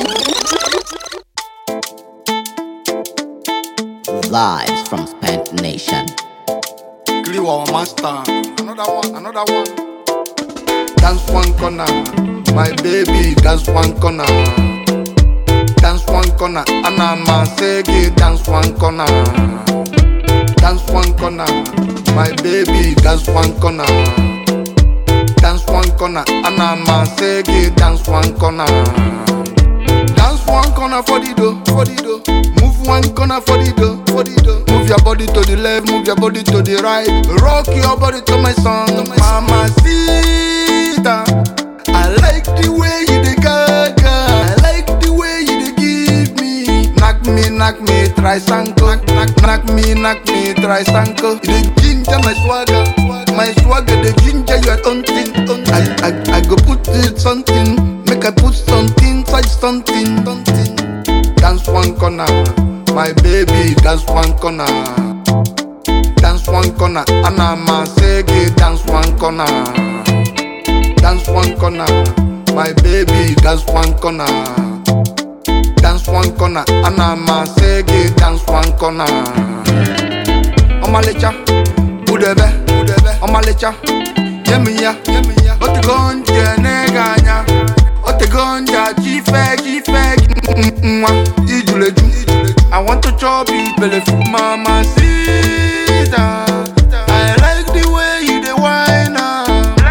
Live from Spent Nation. Kliwa master. Another one, another one. Dance one corner, my baby. Dance one corner. Dance one corner, Anama Segi. Dance one corner. Dance one corner, my baby. Dance one corner. Dance one corner, Anama Segi. Dance one corner. Dance one corner for the dough, for the dough. Move one corner for the dough, for the dough. Move your body to the left, move your body to the right. Rock your body to my song, Mama Sita. I like the way you dey gaga. I like the way you dey give me. Knock me, knock me, try sanko. Knock, knock, knock me, knock me, try sanko. You dey ginger my swagger, my swagger dey ginger your own thing. I, I, I go put it something, make I put something, touch something, something. Dance one corner, my baby, dance one corner. Dance one corner, Anama Segi, dance one corner. Dance one corner, my baby, dance one corner. Dance one corner, Anama Segi, dance one corner. Omalecha, Udebe, Udebe, Omalecha, Yemiya, Yemiya, Otigonje neganya, Otigonja, Chife, Chife, Mwa, Ijuleju, I want to chop it, belly full, Mama Sita. I like the way you dey whine am.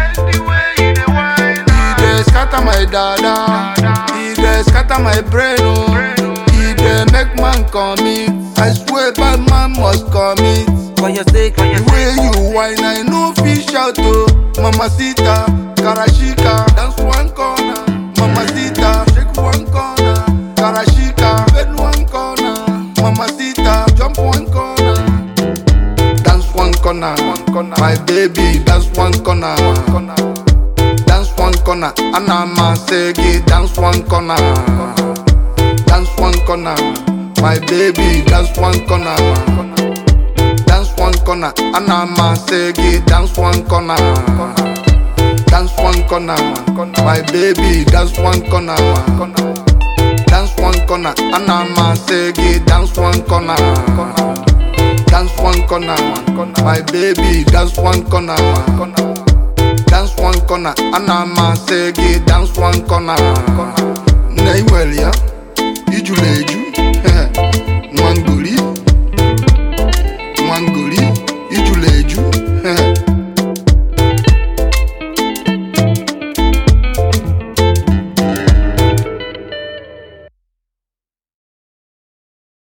E dey scatter my dada, e dey scatter my brain oh. E dey make man commit, I swear bad man must commit. For your sake, for your The way you whine, I no fit shout oh. Mamacita, Karashika, dance one corner. Mamacita, shake one corner. Karashika, bend one corner. Mamacita, jump one corner. Dance one corner, one corner. My baby, dance one corner, one corner. Dance one corner, Anama Segi, dance one corner. Dance one corner, my baby, dance one corner. Dance one corner, Anama Segi, dance one corner. Dance one corner, my baby, dance one corner. Dance one corner, Anama Segi, dance one corner. Dance one corner, my baby, dance one corner. Dance one corner, Anama Segi, dance one corner.